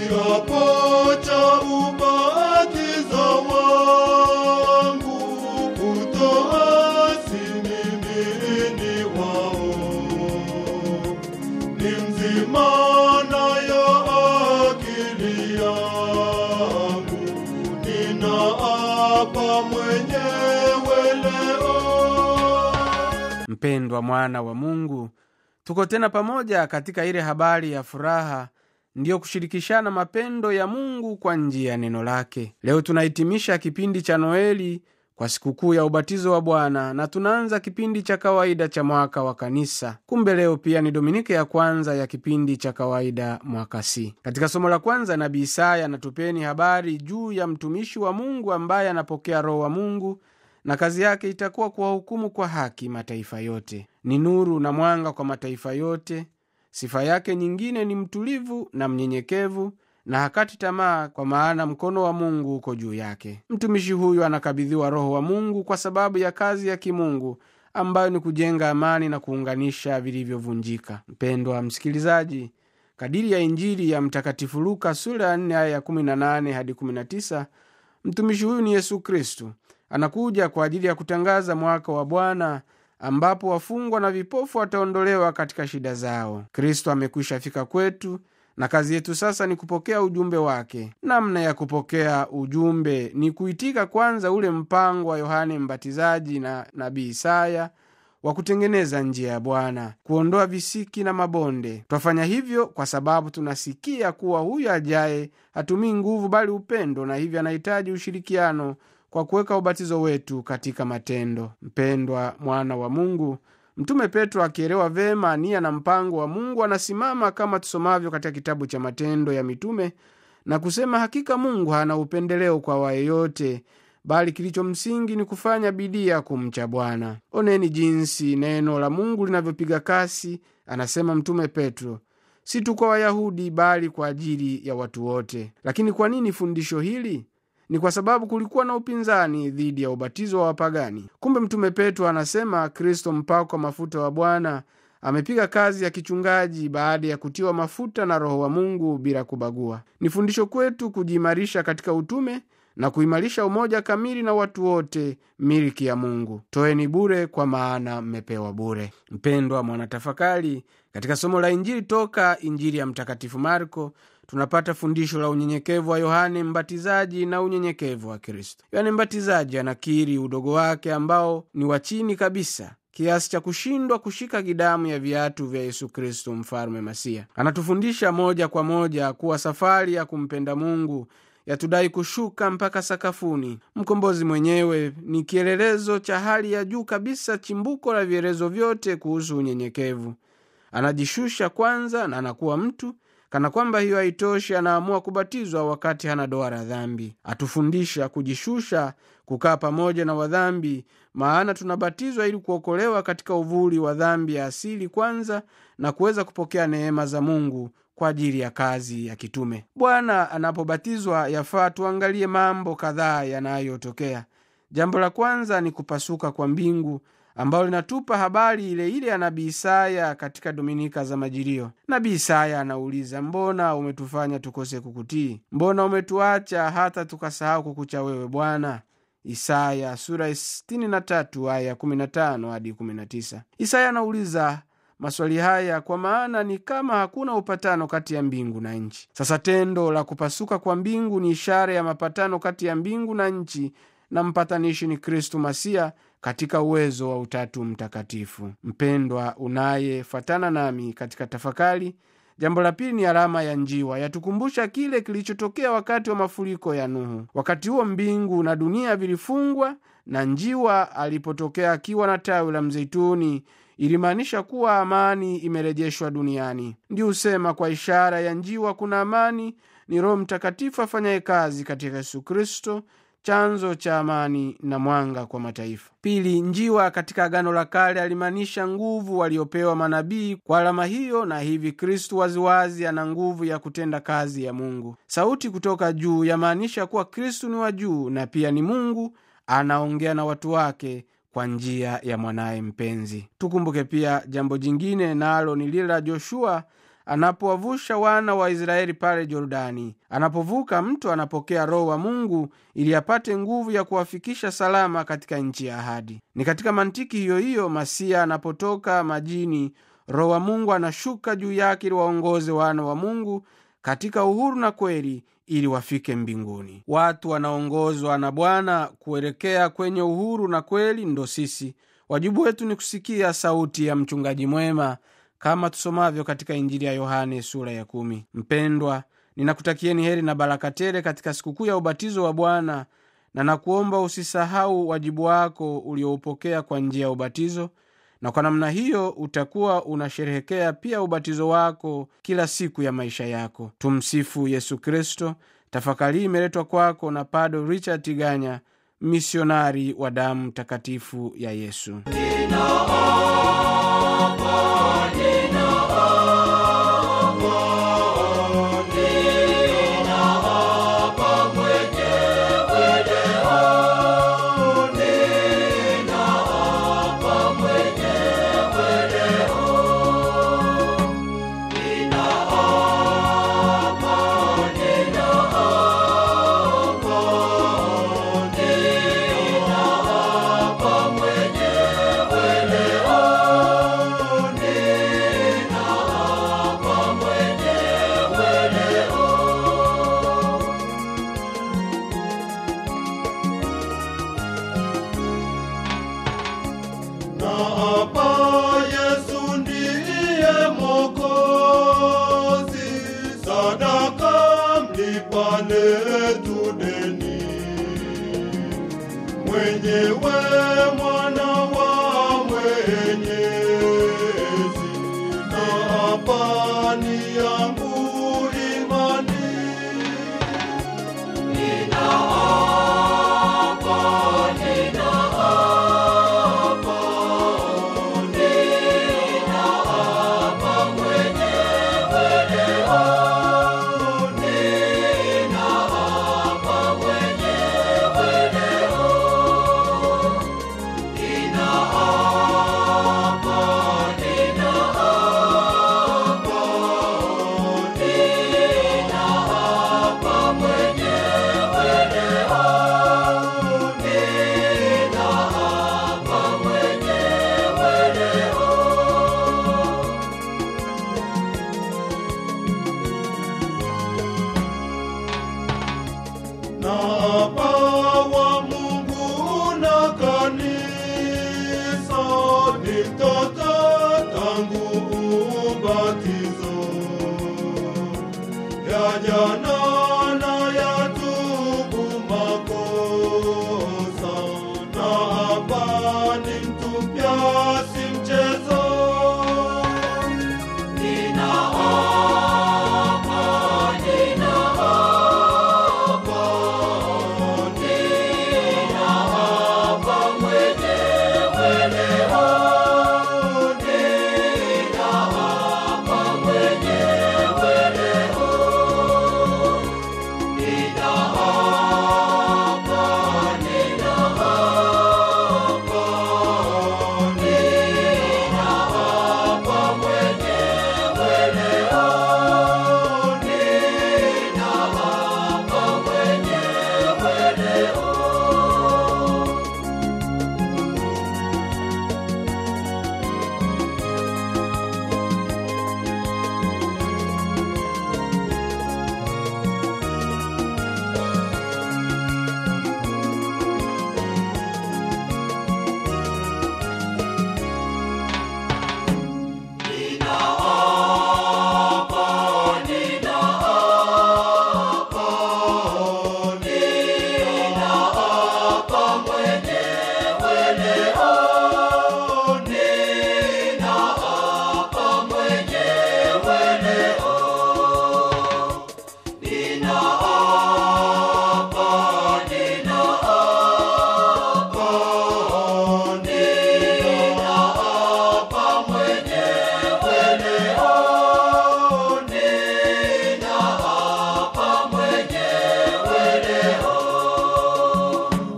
kiapo cha ubatizo wangu kutoasi mimi ni wao ni mzima nayo akili yangu ninaapa mwenyewe leo mpendwa mwana wa mungu tuko tena pamoja katika ile habari ya furaha ndiyo kushirikishana mapendo ya mungu kwa njia ya neno lake leo tunahitimisha kipindi cha noeli kwa sikukuu ya ubatizo wa bwana na tunaanza kipindi cha kawaida cha mwaka wa kanisa kumbe leo pia ni dominike ya kwanza ya kipindi cha kawaida mwaka c katika somo la kwanza nabii isaya anatupeni habari juu ya mtumishi wa mungu ambaye anapokea roho wa mungu na kazi yake itakuwa kuwahukumu kwa haki mataifa yote ni nuru na mwanga kwa mataifa yote sifa yake nyingine ni mtulivu na mnyenyekevu na hakati tamaa kwa maana mkono wa mungu uko juu yake mtumishi huyu anakabidhiwa roho wa mungu kwa sababu ya kazi ya kimungu ambayo ni kujenga amani na kuunganisha vilivyovunjika mpendwa msikilizaji kadiri ya injili ya mtakatifu luka sura ya 4 aya ya 18 hadi 19 mtumishi huyu ni yesu kristu anakuja kwa ajili ya kutangaza mwaka wa bwana ambapo wafungwa na vipofu wataondolewa katika shida zao kristo amekwisha fika kwetu na kazi yetu sasa ni kupokea ujumbe wake namna ya kupokea ujumbe ni kuitika kwanza ule mpango wa yohane mbatizaji na nabii isaya wa kutengeneza njia ya bwana kuondoa visiki na mabonde twafanya hivyo kwa sababu tunasikia kuwa huyu ajaye hatumii nguvu bali upendo na hivyo anahitaji ushirikiano kwa kuweka ubatizo wetu katika matendo mpendwa mwana wa mungu mtume petro akielewa vema nia na mpango wa mungu anasimama kama tusomavyo katika kitabu cha matendo ya mitume na kusema hakika mungu hana upendeleo kwa wayeyote bali kilicho msingi ni kufanya bidii ya kumcha bwana oneni jinsi neno la mungu linavyopiga kasi anasema mtume petro si tu kwa wayahudi bali kwa ajili ya watu wote lakini kwa nini fundisho hili ni kwa sababu kulikuwa na upinzani dhidi ya ubatizo wa wapagani kumbe mtume petro anasema kristo mpako wa mafuta wa bwana amepiga kazi ya kichungaji baada ya kutiwa mafuta na roho wa mungu bila kubagua ni fundisho kwetu kujiimarisha katika utume na kuimarisha umoja kamili na watu wote miliki ya mungu toeni bure kwa maana mmepewa bure mpendwa mwanatafakari katika somo la injili toka injili ya mtakatifu marko tunapata fundisho la unyenyekevu wa yohane mbatizaji na unyenyekevu wa kristo yohane mbatizaji anakiri udogo wake ambao ni wa chini kabisa kiasi cha kushindwa kushika gidamu ya viatu vya yesu kristo mfalme masia anatufundisha moja kwa moja kuwa safari ya kumpenda mungu yatudai kushuka mpaka sakafuni mkombozi mwenyewe ni kielelezo cha hali ya juu kabisa chimbuko la vielezo vyote kuhusu unyenyekevu anajishusha kwanza na anakuwa mtu kana kwamba hiyo haitoshi anaamua kubatizwa wakati hana doa la dhambi atufundisha kujishusha kukaa pamoja na wadhambi maana tunabatizwa ili kuokolewa katika uvuli wa dhambi ya asili kwanza na kuweza kupokea neema za mungu kwa ajili ya kazi ya kitume bwana anapobatizwa yafaa tuangalie mambo kadhaa yanayotokea jambo la kwanza ni kupasuka kwa mbingu ambalo linatupa habari ile ile ya nabii isaya katika dominika za majilio nabii isaya anauliza mbona umetufanya tukose kukutii mbona umetuacha hata tukasahau kukucha wewe bwana isaya sura 63 aya 15 hadi 19 isaya anauliza maswali haya kwa maana ni kama hakuna upatano kati ya mbingu na nchi sasa tendo la kupasuka kwa mbingu ni ishara ya mapatano kati ya mbingu na nchi na mpatanishi ni kristu masia katika uwezo wa utatu mtakatifu mpendwa unayefatana nami katika tafakari jambo la pili ni alama ya njiwa yatukumbusha kile kilichotokea wakati wa mafuriko ya nuhu wakati huo mbingu na dunia vilifungwa na njiwa alipotokea akiwa na tawi la mzeituni ilimaanisha kuwa amani imerejeshwa duniani ndio husema kwa ishara ya njiwa kuna amani ni roho mtakatifu afanyaye kazi katika yesu kristo chanzo cha amani na mwanga kwa mataifa pili njiwa katika agano la kale alimaanisha nguvu waliopewa manabii kwa alama hiyo na hivi kristu waziwazi ana nguvu ya kutenda kazi ya mungu sauti kutoka juu yamaanisha kuwa kristu ni wa juu na pia ni mungu anaongea na watu wake kwa njia ya mwanaye mpenzi tukumbuke pia jambo jingine nalo ni lile la joshua anapowavusha wana wa israeli pale jordani anapovuka mtu anapokea roho wa mungu ili apate nguvu ya kuwafikisha salama katika nchi ya ahadi ni katika mantiki hiyo hiyo masia anapotoka majini roho wa mungu anashuka juu yake ili waongoze wana wa mungu katika uhuru na kweli ili wafike mbinguni watu wanaongozwa na bwana kuelekea kwenye uhuru na kweli ndo sisi wajibu wetu ni kusikia sauti ya mchungaji mwema kama tusomavyo katika injili ya yohane sura ya kumi mpendwa ninakutakieni heri na baraka tele katika sikukuu ya ubatizo wa bwana na nakuomba usisahau wajibu wako ulioupokea kwa njia ya ubatizo na kwa namna hiyo utakuwa unasherehekea pia ubatizo wako kila siku ya maisha yako tumsifu yesu kristo tafakari imeletwa kwako na pado richard tiganya misionari wa damu takatifu ya yesu na hapa Yesu ndiye Mwokozi, sadaka mlipa letu deni, mwenyewe mwana wa Mwenyezi, na hapa ni yangu imani na